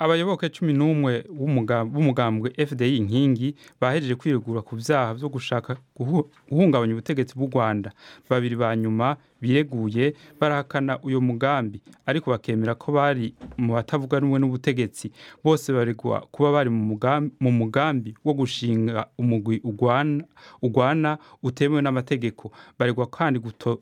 abayoboke cumi n'umwe b'umugambwe fdi inkingi bahejeje kwiregura ku vyaha vyo gushaka guhungabanya ubutegetsi bw'u rwanda babiri ba nyuma bireguye barahakana uyo mugambi ariko bakemera ko bari mu batavuga rumwe n'ubutegetsi bose baregwa kuba bari mu mugambi wo gushinga umugwi ugwana utemewe n'amategeko baregwa kandi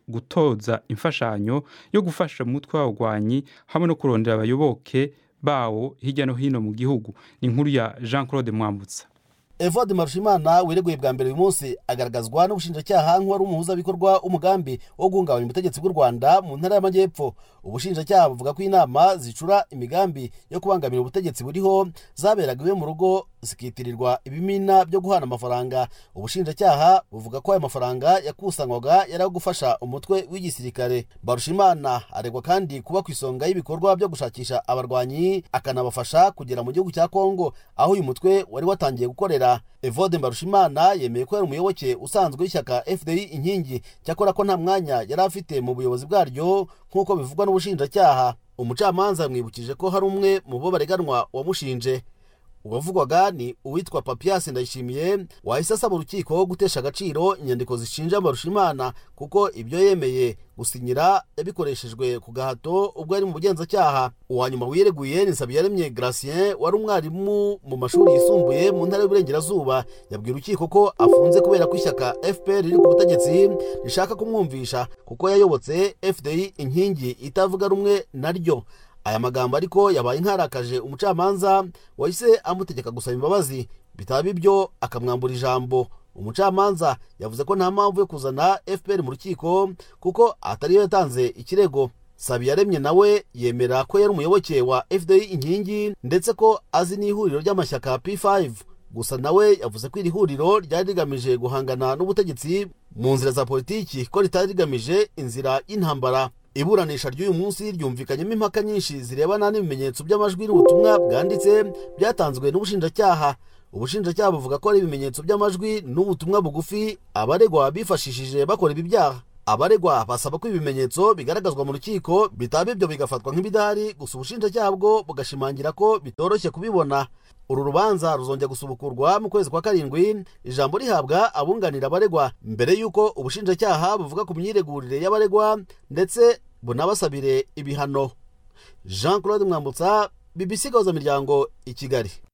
gutoza imfashanyo yo gufasha umutwe w'abagwanyi hamwe no kurondera abayoboke bawo hirya no hino mu gihugu ni inkuru ya jean claude mwambutsa evode marushimana wireguye bwa mbere uyu munsi agaragazwa n'ubushinjacyaha nk'uwari umuhuzabikorwa w'umugambi wo guhungabanya ubutegetsi bw'u rwanda mu ntara y'amajyepfo ubushinjacyaha buvuga ko inama zicura imigambi yo kubangamira ubutegetsi buriho zaberaga iwe mu rugo zikitirirwa ibimina byo guhana amafaranga ubushinjacyaha buvuga ko ayo mafaranga yakusanywaga yari ayo gufasha umutwe w'igisirikare barushimana aregwa kandi kuba ku isonga y'ibikorwa byo gushakisha abarwanyi akanabafasha kugera mu gihugu cya kongo aho uyu mutwe wari watangiye gukorera evode mbarushimana yemeye ko yari umuyoboke usanzwe w'ishyaka fdi inkingi cyakora ko nta mwanya yari afite mu buyobozi bwaryo nk'uko bivugwa n'ubushinjacyaha umucamanza yamwibukije ko hari umwe mu bo bareganwa wamushinje uwavugwaga ni uwitwa papiyasi ndayishimiye wahise asaba urukiko gutesha agaciro inyandiko zishinja mbarushimana kuko ibyo yemeye gusinyira yabikoreshejwe ku gahato ubwo yari mu bugenzacyaha uwa nyuma wireguye ni nsabiyaremye gratien wari umwarimu mu mashuri yisumbuye mu ntara y'uburengerazuba yabwiye urukiko ko afunze kubera ko ishyaka fpr riri ku butegetsi rishaka kumwumvisha kuko yayobotse fdi inkingi itavuga rumwe naryo aya magambo ariko yabaye nkarakaje umucamanza wahise amutegeka gusaba imbabazi bitaba ibyo akamwambura ijambo umucamanza yavuze ko nta mpamvu yo kuzana fpr mu rukiko kuko atariyo yatanze ikirego sabiyaremye nawe yemera ko yari umuyoboke wa fdi inkingi ndetse ko azi n'ihuriro ry'amashyaka p5 gusa nawe yavuze ko iri huriro ryari rigamije guhangana n'ubutegetsi mu nzira za politiki ko ritari rigamije inzira y'intambara iburanisha ry'uyu munsi ryumvikanyemo impaka nyinshi zirebana n'ibimenyetso by'amajwi n'ubutumwa bwanditse byatanzwe n'ubushinjacyaha ubushinjacyaha buvuga ko ari ibimenyetso by'amajwi n'ubutumwa bugufi abaregwa bifashishije bakora ibi byaha abaregwa basaba ko ibimenyetso bigaragazwa mu rukiko bitaba ibyo bigafatwa nk'ibidahari gusa ubushinjacyaha bwo bugashimangira ko bitoroshye kubibona uru rubanza ruzongera gusubukurwa mu kwezi kwa karindwi ijambo rihabwa abunganira abaregwa mbere y'uko ubushinjacyaha buvuga ku myiregurire y'abaregwa ndetse bunabasabire ibihano jean claude mwambutsa bbc gahuza miryango i kigali